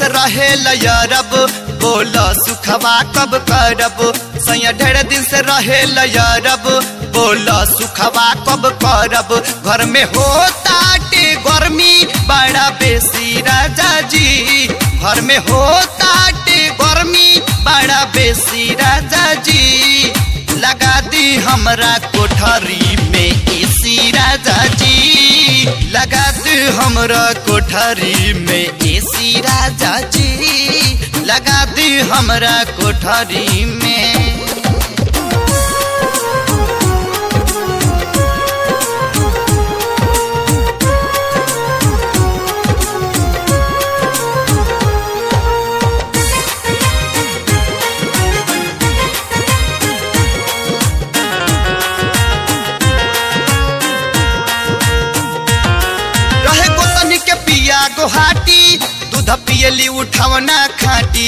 से रहे लयरब बोल सुखवा कब करब सैया ढेर दिन से रहे लयरब बोल सुखवा कब करब घर में होता टे गर्मी बड़ा बेसी राजा जी घर में होता टे गर्मी बड़ा बेसी राजा जी लगा दी हमरा कोठरी में एसी राजा जी लगा दी हमरा कोठरी में एसी राजा जी लगा दी हमरा कोठरी में रहे गोतनी के पिया गोहाटी दूध पियली उठावना खाटी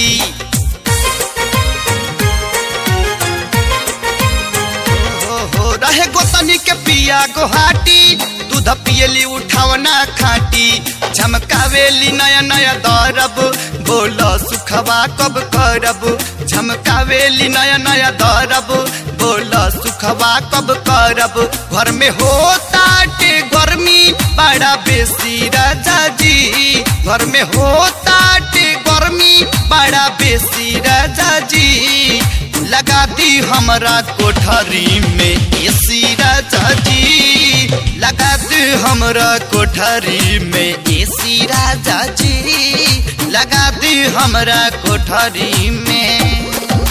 हो हो रहे गोतनी के पिया गोहाटी दूध पियली उठावना खाटी झमकावेली नया नया दरब बोल सुखवा कब करब झमकावेली नया नया दरब बोल सुखवा कब करब घर में होता टे गर्मी बड़ा बेसी राजा जी घर में होता टे गर्मी बड़ा बेसी राजा जी लगा दी हमरा कोठरी में एसी राजा जी लगा दी हमरा कोठरी में एसी राजा जी लगा दी हमरा कोठरी में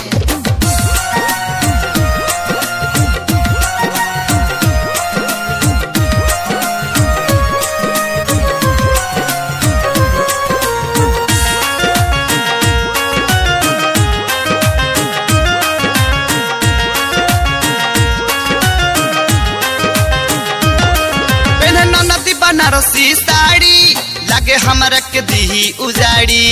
पेन्हे ननदी बनारसी साड़ी लागे हमरा के दीही उजाड़ी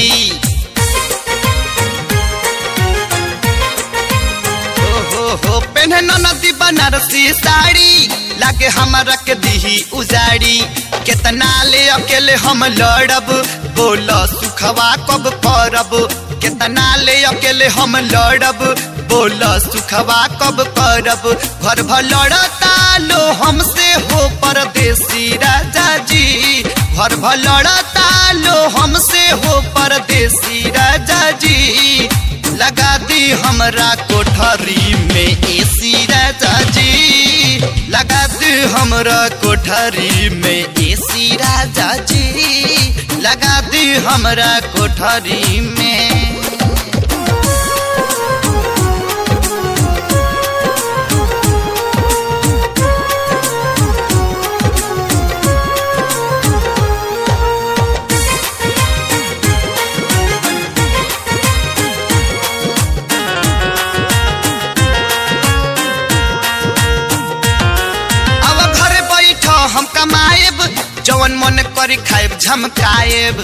हो हो हो पेन्हे ननदी बनारसी साड़ी लागे हमरा के दीही उजाड़ी केतना ले अकेले हम लड़ब बोल सुखवा कब करब केतना ले अकेले हम लड़ब बोल सुखवा कब करब घर भर लड़ता लो हमसे हो परदेसी राजा जी घर भर लड़ता लो हमसे हो परदेसी राजा जी लगा दी हमरा कोठरी में एसी राजा जी लगा दी हमरा कोठरी में एसी राजा जी लगा दी हमरा कोठरी में अब घरे बैठ हम कमाएब जवन मन करी खाएब झमकाएब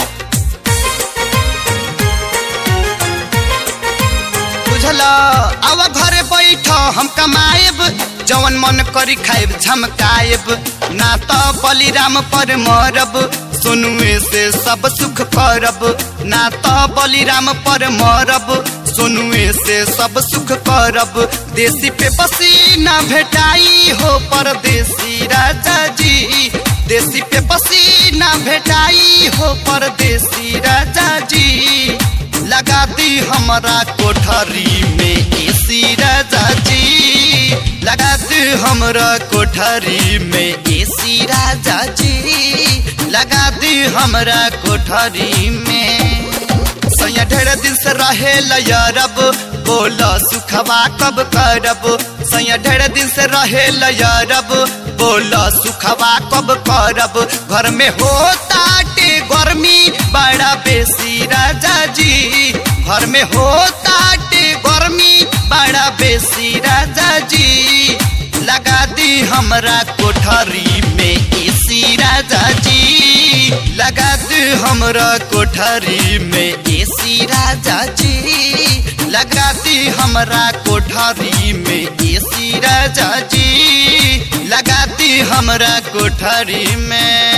बुझल अब घरे बैठ हम कमाएब जवन मन करी खाएब झमकाएब ना तो बलिराम पर मरब सुनुए से सब सुख करब ना तो बलिराम पर मरब सुनुए से सब सुख करब देसी पे पसीना भेटाई हो परदेसी राजा जी देसी पे पसीना भेटाई हो परदेसी राजा जी लगा दी हमरा कोठरी में एसी राजा जी लगा दी हमरा कोठरी में एसी राजा जी लगा दी हमरा कोठरी में सैया ढेर दिन से रहे लयरब बोल सुखवा कब करब सैया ढेर दिन से रहे लयरब बोल सुखवा कब करब घर में होता टे गर्मी बड़ा बेसी राजा जी घर में होता टे गर्मी बड़ा बेसी राजा जी लगा दी हमरा कोठरी में एसी राजा जी लगा दी हमरा कोठरी में एसी राजा जी लगा दी हमरा कोठरी में एसी राजा जी लगा दी हमरा कोठरी में